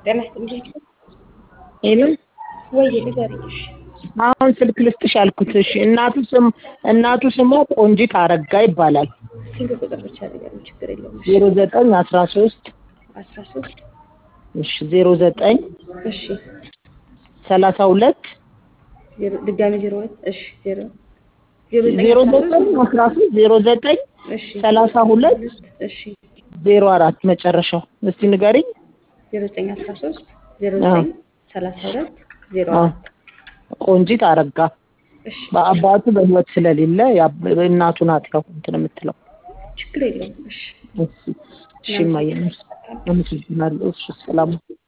ጤና ይስጥልኝ። ሄሎ ወይ ንገሪኝ። እሺ አሁን ስልክ ልስጥሽ አልኩት። እሺ እናቱ ስም እናቱ ስሟ ቆንጂት አረጋ ይባላል። ስልክ ቁጥር ብቻ ንገሪኝ፣ ችግር የለውም። እሺ ዜሮ ዘጠኝ አስራ ሶስት አስራ ሶስት እሺ ዜሮ ዘጠኝ እሺ ሰላሳ ሁለት ዜሮ ድጋሚ ዜሮ ሁለት እሺ ዜሮ ዜሮ ዘጠኝ አስራ ሶስት ዜሮ ዘጠኝ እሺ ሰላሳ ሁለት እሺ ዜሮ አራት መጨረሻው እስቲ ንገሪኝ። ዜሮ ዘጠኝ አስራ ሶስት ዜሮ አዎ። ዘጠኝ ሰላሳ ሁለት ዜሮ አዎ። አራት ቆንጂት አረጋ እሺ በአባቱ በህይወት ስለሌለ ያ- እናቱ ናት ያው እንትን የምትለው። ችግር የለውም። እሺ እሺ እሺ እማዬ አመሰግናለሁ። እሺ ሰላም